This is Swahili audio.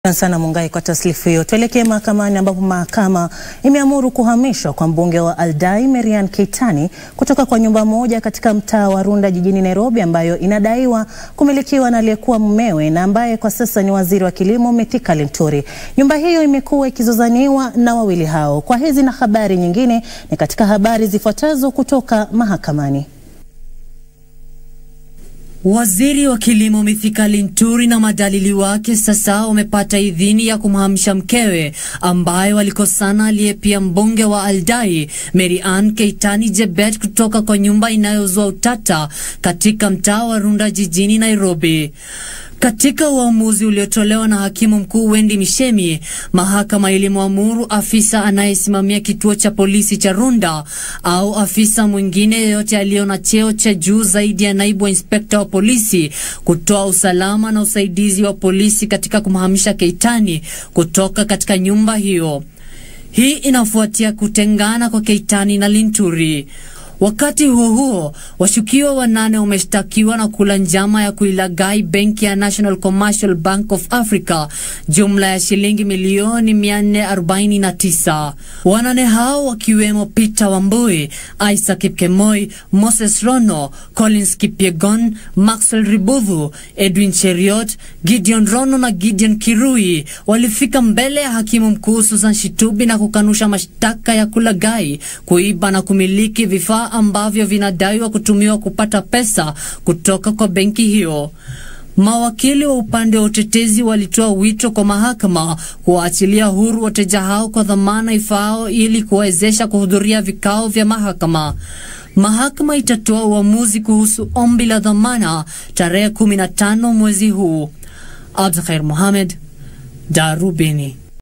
sana Mungai kwa taslifu hiyo. Tuelekee mahakamani ambapo mahakama imeamuru kuhamishwa kwa mbunge wa Aldai Marian Keitany kutoka kwa nyumba moja katika mtaa wa Runda jijini Nairobi ambayo inadaiwa kumilikiwa na aliyekuwa mumewe na ambaye kwa sasa ni waziri wa kilimo Mithika Linturi. Nyumba hiyo imekuwa ikizozaniwa na wawili hao. Kwa hizi na habari nyingine ni katika habari zifuatazo kutoka mahakamani. Waziri wa kilimo Mithika Linturi na madalili wake sasa wamepata idhini ya kumhamisha mkewe ambaye walikosana, aliye pia mbunge wa Aldai Marian Keitany Jebet kutoka kwa nyumba inayozua utata katika mtaa wa Runda jijini Nairobi. Katika uamuzi uliotolewa na hakimu mkuu Wendy Mishemi, mahakama ilimwamuru afisa anayesimamia kituo cha polisi cha Runda au afisa mwingine yeyote aliyo na cheo cha juu zaidi ya naibu wa inspekta wa polisi kutoa usalama na usaidizi wa polisi katika kumhamisha Keitany kutoka katika nyumba hiyo. Hii inafuatia kutengana kwa Keitany na Linturi. Wakati huo huo, washukiwa wanane wameshtakiwa na kula njama ya kuilaghai benki ya National Commercial Bank of Africa jumla ya shilingi milioni 449. Wanane hao wakiwemo Peter Wambui, Isaac Kipkemoi, Moses Rono, Collins Kipyegon, Maxwell Ribudhu, Edwin Cheriot, Gideon Rono na Gideon Kirui walifika mbele ya hakimu mkuu Susan Shitubi na kukanusha mashtaka ya kulaghai, kuiba na kumiliki vifaa ambavyo vinadaiwa kutumiwa kupata pesa kutoka kwa benki hiyo. Mawakili wa upande wa utetezi walitoa wito kwa mahakama kuwaachilia huru wateja hao kwa dhamana ifaao ili kuwawezesha kuhudhuria vikao vya mahakama. Mahakama itatoa uamuzi kuhusu ombi la dhamana tarehe 15 mwezi huu. Abdulkhair Mohamed, Darubini.